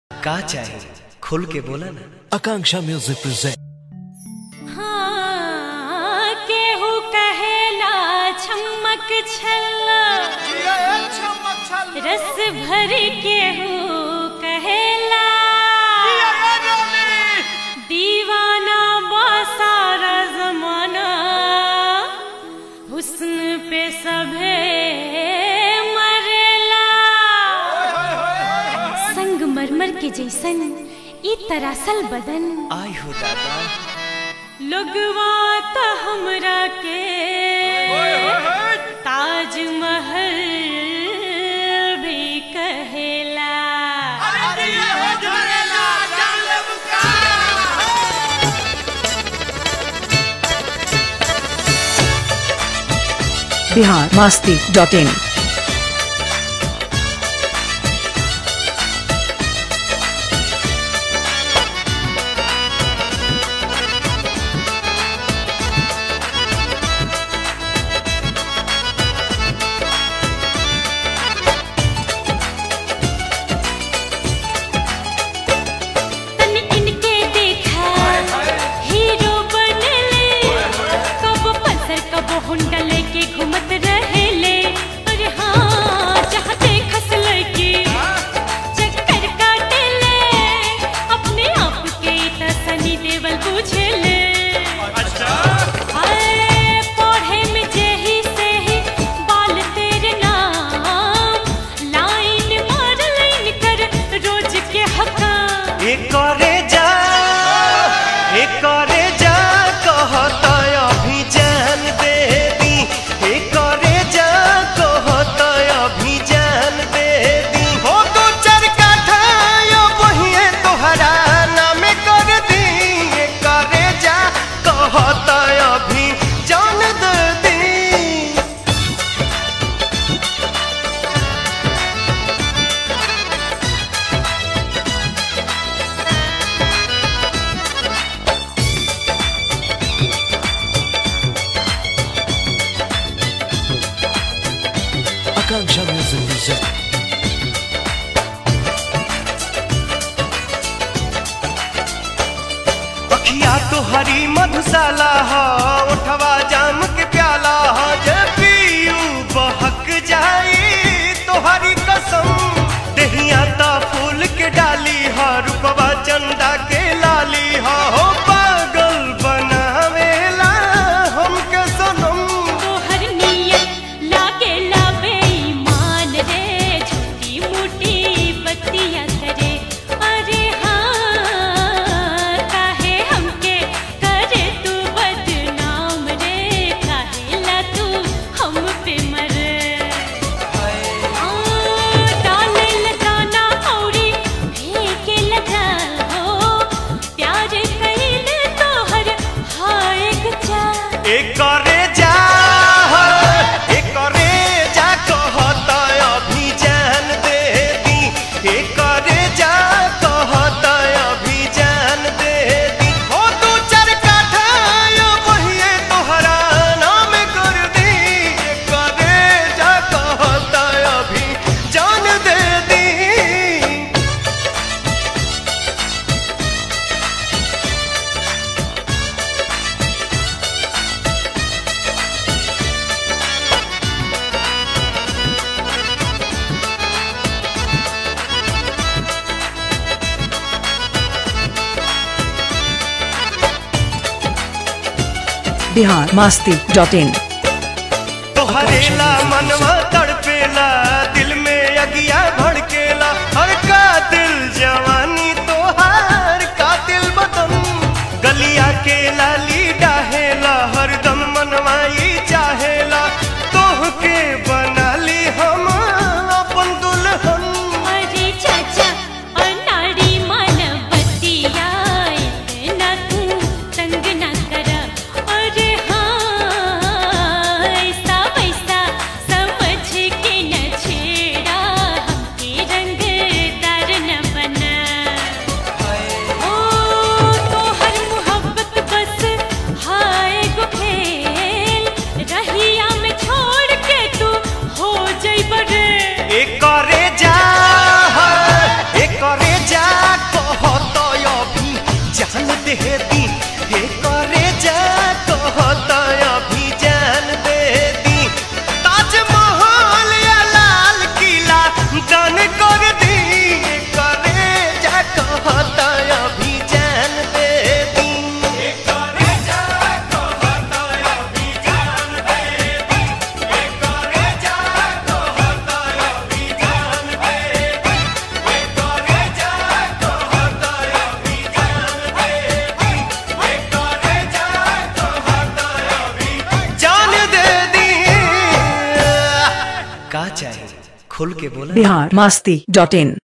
का चाही खुल के बोला ना Akanksha Music presents. हाँ, केहू कहेला छमक छल्ला रस भर केहू कहेला दीवाना बासारा जमाना हुस्न पे सभे मरेला संगमरमर के जैसन ई तरासल बदन आई हो दादा लोगवा त हमरा के ताजमहल भी कहेला बिहार मास्ती डॉट इन तनी इनके देखा हीरो बनले कब पल्सर कब हुंडा लेके घूमत रहेले अरे हाँ जहाँ देखस लड़की चक्कर काटेले अपने आप के त सनी देवल पूछेले हाय, पढ़े में जेही से ही बाल तेरे नाम लाइन मार लाइन कर रोज के हकाम एक करे जा एक करे जा कहत अभी जान दे दी एक करे जा कहत अभी जान दे दी हो दो चार काठा यो बहिए तोहरा नाम कर दी एक करे जा कहत अभी जान दे दी Akanksha Music presents. अखिया तो हरी मधुशाला ह उठवा जाम के प्याला ह जब पीयू बहक जाई तो हरी कसम दहिया ता फूल के डाली ह रूपवा चंदा के लाली ह हो पागल बनावेला हमके सनम तोहर नियत लागेला बेईमान रे छोटी मोटी बत्तियां करे अरे हाँ काहे हमके करे तू बदनाम रे काहेला तू हम पे मरे डाले लगाना औरी फेंके लगा हो प्यार कइले तोहर हाय गचा एक करे जा एक करे जा कहत अभी जान दे दी एक करे जा कहत अभी जान दे दी हो दू चार काठा यो बहिए तोहरा नाम कर दी एक करे जा कहत अभी जान दे दी बिहार मास्ती डॉट इन तोहरेला मनवा तड़पेला दिल में अगिया भड़केला हर का दिल जवानी तोहार का दिल बदन गलिया के लाली डाहेला हरदम मनवाई चाहेला तोह के बनाली हम अपन दुल्हन अरे चाचा अनाड़ी मान बतिया इतना तू तंग ना करा अरे हाँ ऐसा वैसा समझ चाहिए खुल के बोला बिहार मास्ती डॉट इन